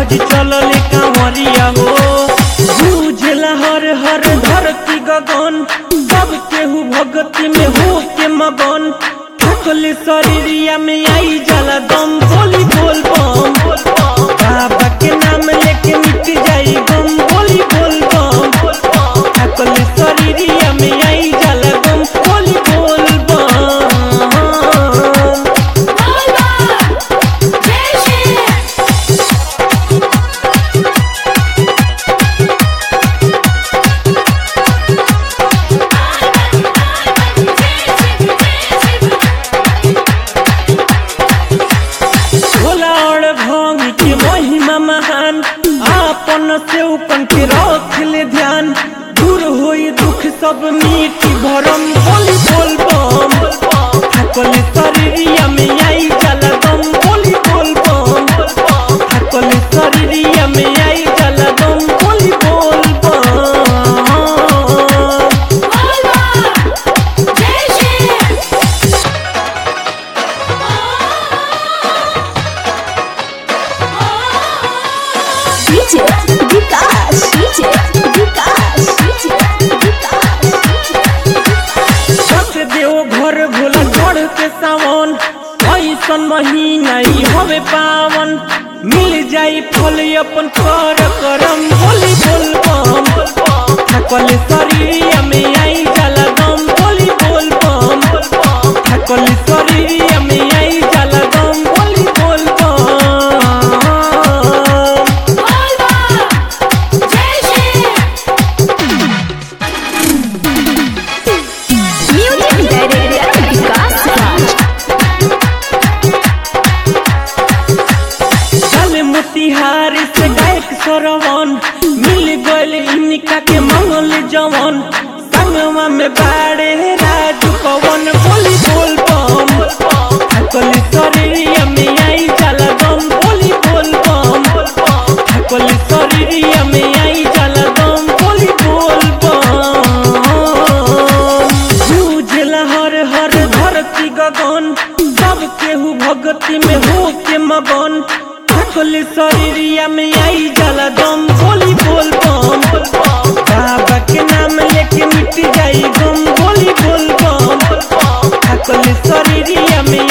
बज चलल कांवरिया हो बुझला हर हर धरती गगन सब केहू भगती में हो के मगन थकल शरीरिया में आई जाला दम बोली बोल बम बाबा के नाम लेके मिट जाई गम बोली बोल बम थकल शरीरिया में आई जाला गम बोली बोल बम भोला और भांग के महिमा महान आपन से उपन के रख ले ध्यान दूर होई दुख सब मीठी भरम बोली बोल बम थकल शरीरिया में आई जाला दम बोली बोल बम थकल शरीरिया में आई जाला दम बोली बोल बम DJ विकास DJ विकास DJ विकास सत देव घर भोला गढ़ के सावन ऐसन महीना ई हवे पावन मिल जाई फल अपन कर करम बोली बोल बम थकल शरीरिया में आई जाला दम बोली बोल बम थकल शरीरिया में आई जाला दम बोली बोल बम म्यूजिक डायरेक्टर विकास राज चल मोतिहारी से गायक सरवन मिल गइल इनका के मंगल जवन संगवा में बाड़े राजू पवन बोली बोल बम थकल शरीरिया में आई जाला दम बोली बोल बम थकल शरीरिया में आई जाला दम बोली बोल बम बुझला हर हर धरती गगन सब केहू भगती में हो के मगन थकल शरीरिया में आई जाला दम बोली बोल बम बाबा के नाम लेके मिट जाई गम बोली बोल बम थकल शरीरिया में